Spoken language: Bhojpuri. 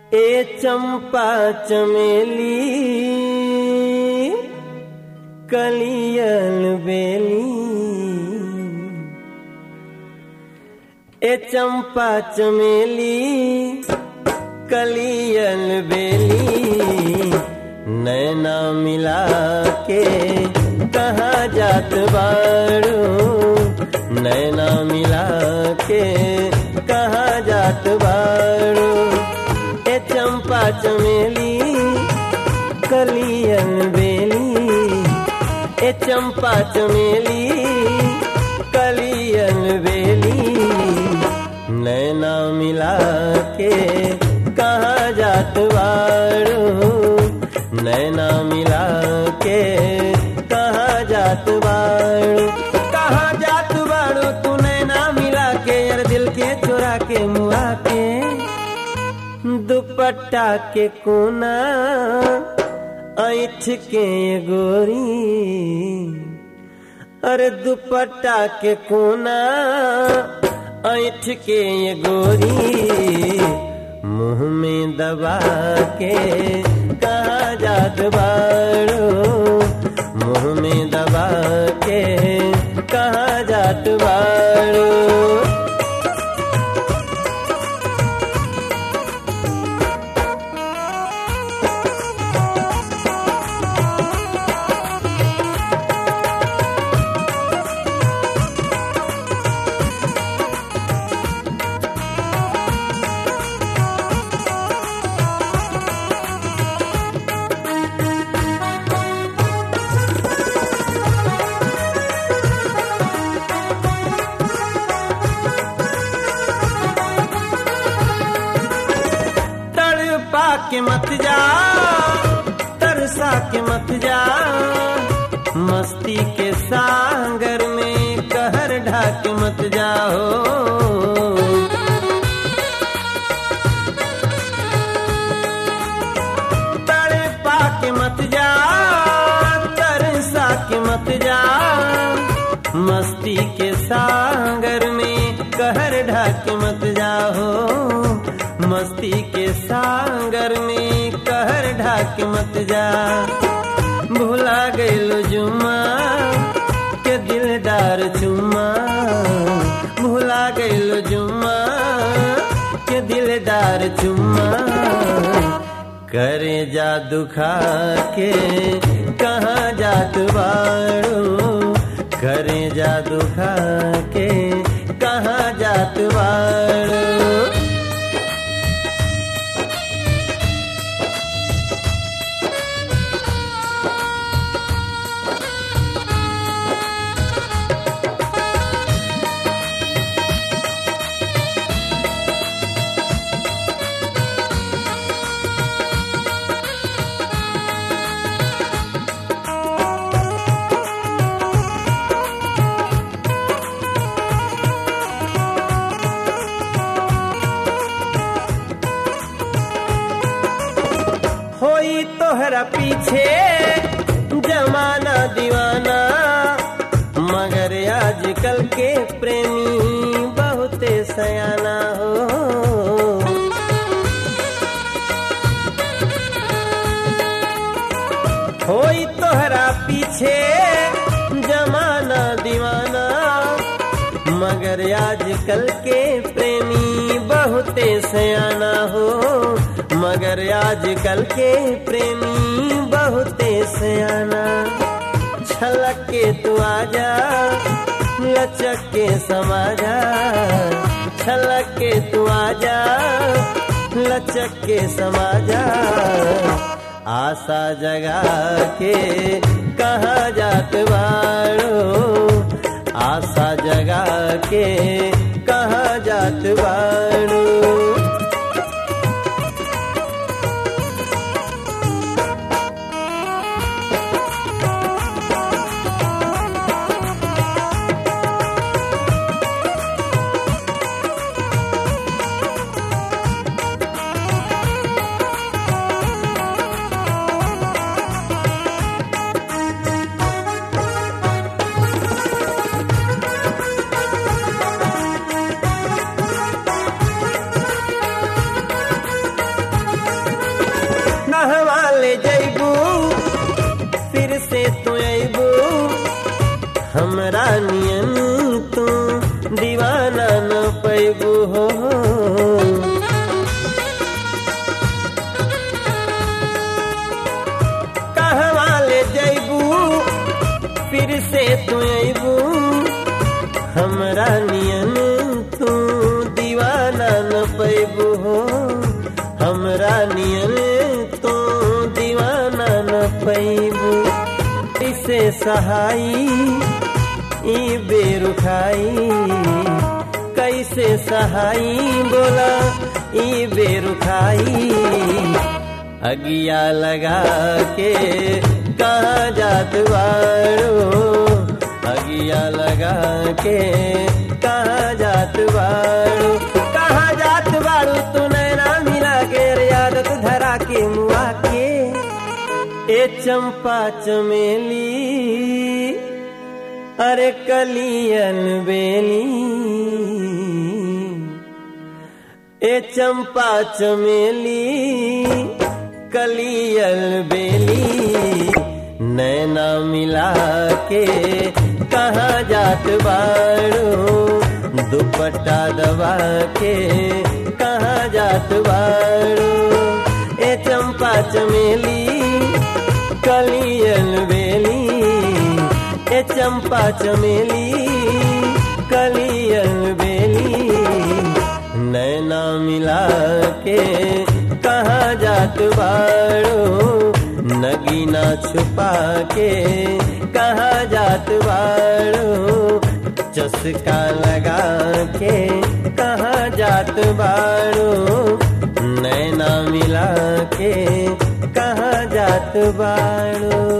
ए चंपा चमेली कलियल बेली ए चंपा चमेली कलियल बेली नैना मिला के कहाँ जात बाड़ू नैना मिला के कहाँ जात बाड़ू ए चंपा चमेली कलियल बेली ए चंपा चमेली कलियल बेली नैना मिला के कहाँ जात बाड़ू नैना मिला के कहाँ जात बाड़ू कहाँ जात बाड़ू तू नैना मिला के यार दिल के चोरा के मुआ के दुपट्टा के कोना ऐठ के गोरी अरे दुपट्टा के कोना ऐठ के गोरी मुंह में दबा के कहा जात बाड़ो मुंह में दबा के कहा जात बाड़ो तड़पा के मत जा तरसा के मत जा मस्ती के सागर में कहर ढाक मत जाओ तड़पा के मत जा तरसा के मत जा मस्ती के सागर में कहर ढाक मत जाओ मस्ती के सागर में कहर ढाक मत जा भुला गइल जुमा के दिलदार चुमा भुला गइल जुमा के दिलदार चुमा करे जा दुखा के कहाँ जात बाड़ू करे जा दुखा के कहाँ जात बाड़ू होई तोहरा पीछे जमाना दीवाना मगर आजकल के प्रेमी बहुते सयाना हो होई तोहरा पीछे जमाना दीवाना मगर आजकल के प्रेमी बहुते सयाना हो मगर आजकल के प्रेमी बहुते सयाना छलक के तू आजा लचक के समाजा छलक के तू आजा लचक के समाजा आशा जगा के कहाँ जात बाड़ो आशा जगा के कहाँ जात बाड़ो पैबू हो कहवा ले जैबू फिर से तू अबू हमरा नियन तू दीवाना न पैबू हो हमरा नियन तू दीवाना न पैबू इसे सहाई ई बेरुखाई कैसे सहाई बोला ई बेरुखाई अगिया लगा के कहाँ जात बाड़ो अगिया लगा के कहाँ जात बाड़ो कहाँ जात बाड़ो तू नैना मिला के रे आदत धरा के मुआ के ए चंपा चमेली अरे कलियन बेली ए चंपा चमेली कलियल बेली नैना मिला के कहाँ जात बाड़ो दुपट्टा दबा के कहाँ जात बाड़ो ए चंपा चमेली कलियल बेली ए चंपा चमेली कलियल बेली नैना मिला के कहाँ जात बाड़ो नगीना छुपा के कहाँ जात बाड़ो चस्का लगा के कहाँ जात बाड़ो नैना मिला के कहाँ जात बाड़ो